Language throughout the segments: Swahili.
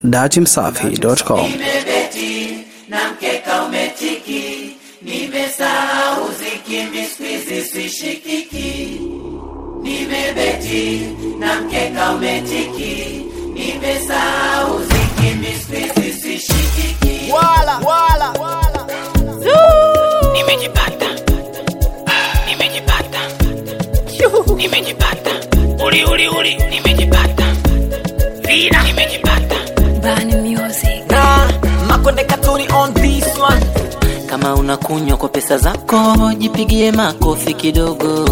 datimsafi.com. Nimebeti na mkeka umetiki, nimesahau zikimbi squeeze sishikiki. Nimebeti na mkeka umetiki, nimesahau zikimbi squeeze sishikiki. wala wala wala Nimejipata, nimejipata, nimejipata, uli uli uli, nimejipata, vina, nimejipata. Bani Music. na makonde katuni on this one Kama unakunywa kwa pesa zako, jipigie makofi kidogo.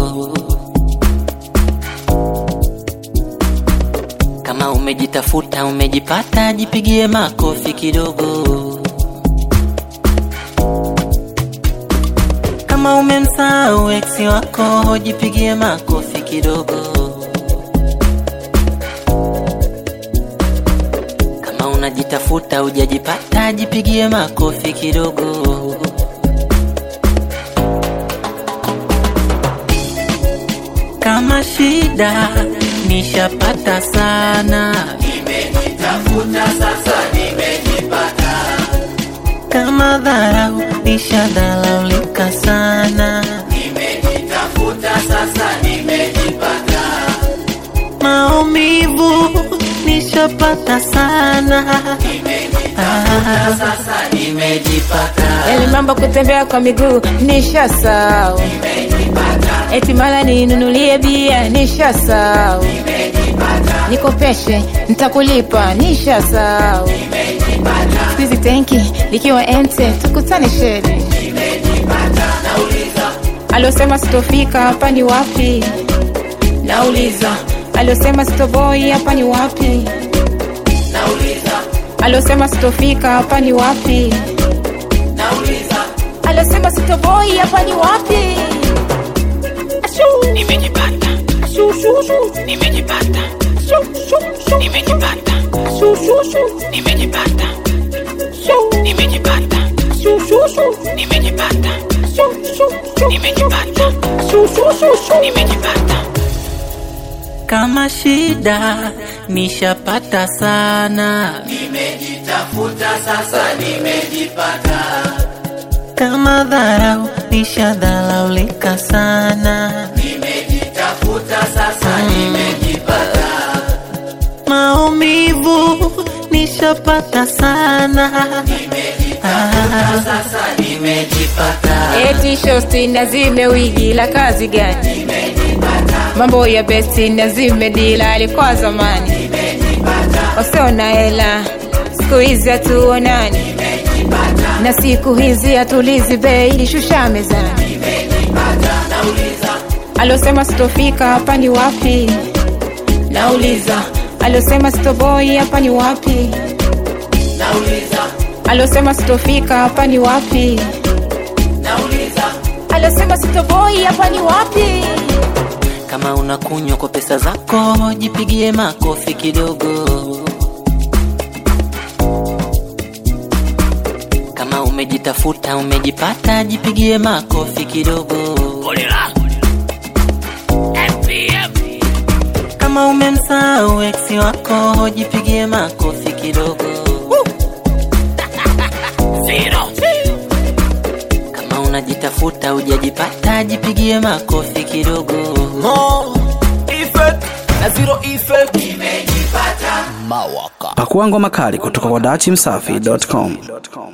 Kama umejitafuta umejipata, jipigie makofi kidogo. Kama umemsahau ex wako, jipigie makofi kidogo. Kama unajitafuta hujajipata, jipigie makofi kidogo. Kama shida nishapata sana, nimejitafuta sasa, nimejipata. Kama dharau nishadharaulika sana, nimejitafuta sasa, nimejipata. Maumivu nishapata sana, nimejitafuta sasa, nimejipata. Yale mambo kutembea kwa miguu nishasahau, eti mara ninunulie bia nishasahau, nikopeshe nitakulipa nishasahau, siku hizi tenki likiwa ente tukutane sheri, aliosema sitofika hapa ni wapi? Nauliza, aliosema sitoboi hapa ni wapi? Aliosema sitofika hapa ni wapi? Aliosema sitoboi hapa ni wapi? Ashu. Nimejipata, Ashu, shu, shu. nimejipata, Ashu, shu, shu. nimejipata, Ashu, shu, shu. nimejipata, Shu. nimejipata, Ashu, shu, shu. nimejipata, Ashu, shu, shu. nimejipata, Ashu, shu, shu, shu. nimejipata. Kama shida nishapata sana, nimejitafuta sasa, nimejipata. Kama dharau nishadharaulika sana, nimejitafuta sasa, nimejipata. Maumivu nishapata sana, nimejitafuta sasa, nimejipata. Eti shosti na zime wigi la kazi gani? Mambo ya besti na zime dila alikuwa zamani. Wasiona hela siku hizi hatuonani, na siku hizi hatulizi bei ilishusha mezani. Aliosema sitofika hapa ni wapi? Nauliza, aliosema sitoboi hapa ni wapi? Aliosema sitofika hapa ni wapi? Aliosema sitoboi hapa ni wapi? Kama unakunywa kwa pesa zako, jipigie makofi kidogo. Kama umejitafuta umejipata, jipigie makofi kidogo. Kama umemsahau ex wako, jipigie makofi kidogo. Kama unajitafuta hujajipata, jipigie makofi kidogo. mo effect na zero effect Pakua ngoma kali kutoka kwa datimsafi.com.